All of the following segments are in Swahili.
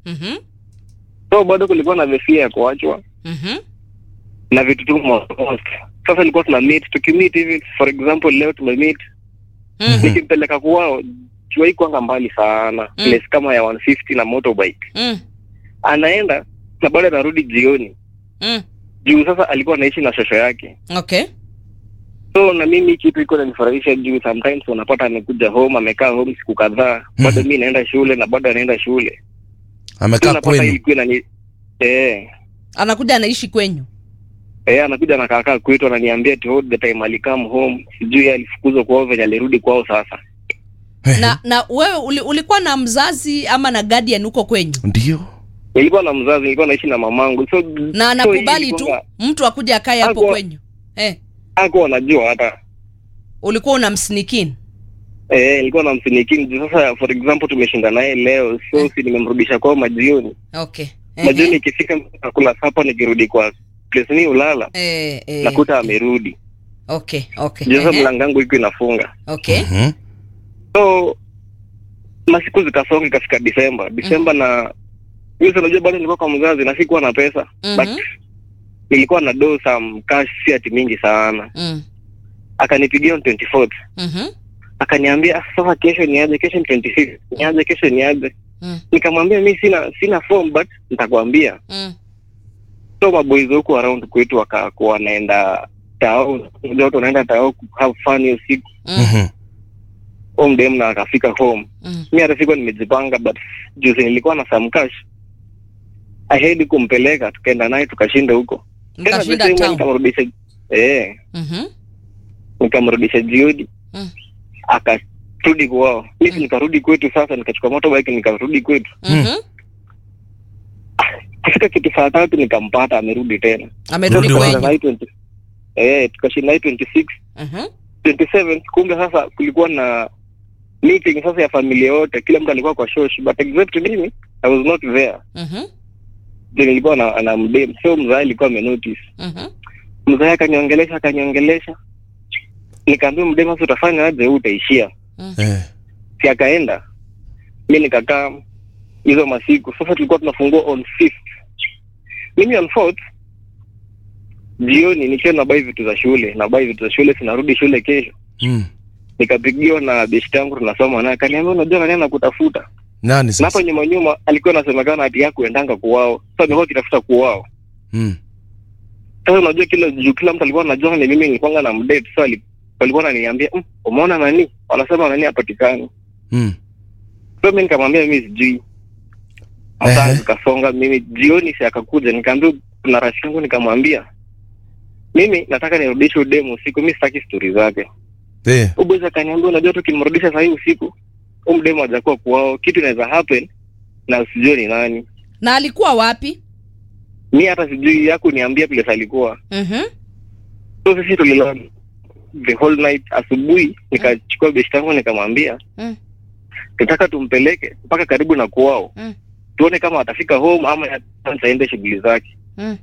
Mhm. so bado kulikuwa na vefia ya kuachwa Mhm. na vitu tu most. Sasa ilikuwa tuna meet tukimit hivi, for example leo tumemeet, Mhm. nikimpeleka kwao juai kwanga mbali sana Mm. place kama ya 150 na motorbike, Mm. anaenda na bado anarudi jioni Mm. juu sasa alikuwa anaishi na shosho yake. Okay. So na mimi kitu iko nanifurahisha juu sometimes unapata amekuja home amekaa home siku kadhaa, bado Mhm. mi naenda shule na bado anaenda shule. So amekaa unapata kwenu ilikuwa inani eh Anakuja anaishi kwenyu. Eh, anakuja na kaka kwetu ananiambia ati all the time alikam home, sijui alifukuzwa kwao venye alirudi kwao sasa. Na na wewe uli, ulikuwa na mzazi ama na guardian huko kwenyu? ndio Nilikuwa na mzazi, nilikuwa naishi na mamangu. So Na anakubali tu mtu akuja akae hapo Hakuwa- kwenyu. Eh, Hakuwa anajua hata. ulikuwa unamsnikin. Eh, nilikuwa na msinikini juu sasa for example tumeshinda naye leo. So si nimemrudisha kwao majioni. Okay. Majioni ikifika nakula sapa nikirudi kwa place ni ulala. Eh, eh. Nakuta amerudi. Okay, okay. Juu sasa Ehe. mlango wangu iko inafunga. Okay. Mhm. So masiku zikasonga ikafika Disemba. Disemba na mimi unajua bado nilikuwa kwa mzazi na sikuwa na pesa. But Mhm. nilikuwa na do some cash si ati mingi sana. Mm. Akanipigia on 24th. Mhm. Akaniambia "Ah, sasa kesho niaje, kesho ni 26. Niaje kesho niaje. Mm. Nikamwambia mi sina sina form but nitakwambia. Mm. So maboys huko around kwetu wakakuwa wanaenda tao, ndio watu wanaenda tao ku have fun hiyo siku. Mm. Mhm. Home dem na akafika home. Mm. Mi hata sikuwa nimejipanga but juzi nilikuwa na some cash. I had kumpeleka tukaenda naye tukashinda huko. Tena the Mkashinda same way town. nikamrudisha eh Mhm. nikamrudisha jioni Mm. akarudi kwao mimi Mm. nikarudi kwetu sasa nikachukua motorbike nikarudi kwetu Mhm. kufika kitu saa tatu nikampata amerudi tena Amerudi Rudi Tukashinda kwenyu. naye 20 eh tukashinda naye 26 Mhm. 27 kumbe sasa kulikuwa na meeting sasa ya familia yote kila mtu alikuwa kwa shosh but except mimi I was not there Mhm. ndio nilikuwa na, na mdem so mzae alikuwa amenotice Mhm. mzae akaniongelesha akaniongelesha nikaambia mdem sasa utafanya aje huu utaishia Eh. si akaenda mi nikakaa hizo masiku sasa tulikuwa tunafungua on fifth mimi on fourth jioni nikiwa nabai vitu za shule nabai vitu za shule sinarudi shule kesho Mm. nikapigiwa na beshti yangu tunasoma naye akaniambia unajua nani anakutafuta nani na sasa hapo nyuma nyuma alikuwa anasemekana ati yako endanga kuwao sasa nilikuwa kitafuta kuwao Mm. sasa unajua kila juu kila mtu alikuwa anajua ni mimi nilikuwa na mdate sasa ali- walikuwa wananiambia "Mm, umeona nani wanasema nani hapatikani Mm. so mimi nikamwambia mimi sijui masaa Ehe. zikasonga mimi jioni si akakuja nikaambia kuna rafiki yangu nikamwambia mimi nataka nirudishe udemu usiku mi sitaki stori zake Eh. ubwezi akaniambia unajua tukimrudisha sahii usiku huu mdemu hajakuwa kuwao kitu inaweza happen na usijue ni nani Na alikuwa wapi? mi hata sijui yaku niambia place alikuwa Mhm. so sisi tulilala the whole night asubuhi nikachukua beshti yangu nikamwambia Mm. nataka tumpeleke mpaka karibu na kuwao Mm. tuone kama atafika home ama aende shughuli zake Mm.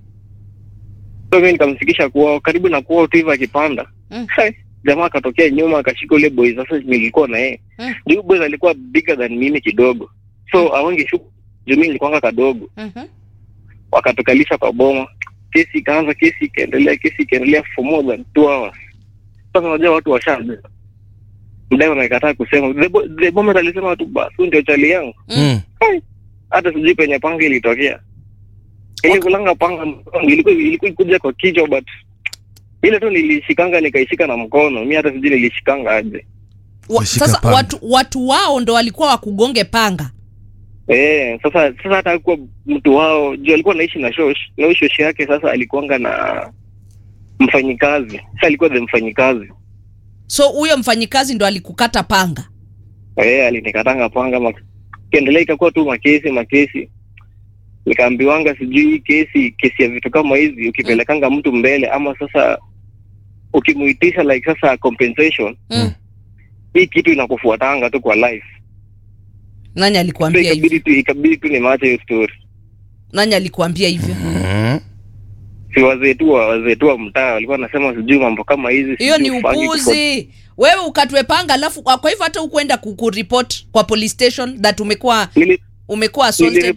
so mi nikamfikisha kuwao karibu na kuwao tu hivyo akipanda Mm. Hai, jamaa akatokea nyuma akashika ule boy sasa nilikuwa na yeye Mm. ndio boy alikuwa bigger than mimi kidogo so awangeshuka juu mi nilikuwanga kadogo Mhm. wakatukalisha kwa boma kesi ikaanza kesi ikaendelea kesi ikaendelea for more than two hours sasa unajua watu washa mdai wamekataa kusema the, bo- the moment alisema tu basi huyu ndio chali yangu Mm. hata sijui penye panga ilitokea ili kulanga panga mkongo, ilikuwa ilikuwa ikuja kwa kichwa but ile tu nilishikanga nikaishika na mkono mi hata sijui nilishikanga aje Wa, Kushika sasa panga. watu watu wao ndo walikuwa wakugonge panga. Eh, sasa sasa hata alikuwa mtu wao juu alikuwa naishi na shosh na huyo shosh yake sasa alikuanga na mfanyikazi sasa alikuwa the mfanyikazi So huyo mfanyikazi ndo alikukata panga. eh alinikatanga panga mak- kiendelea ikakuwa tu makesi makesi nikaambiwanga sijui hii kesi kesi ya vitu kama hizi ukipelekanga mtu mbele ama sasa ukimuitisha like sasa compensation Mm. hii kitu inakufuatanga tu kwa life Nani so alikuambia hivyo? ikabidi tu ikabidi tu nimaache hiyo story Nani alikuambia hivyo? Mm. si wazee tu wa wazee tu wa mtaa walikuwa wanasema sijui mambo kama hizi Hiyo sijui ni ufanye tu kwa- upuzi. Wewe ukatwe panga alafu kwa kwa hivyo hata hukwenda kukuripot kwa police station that umekuwa Nili- umekuwa assaulted. niliripoti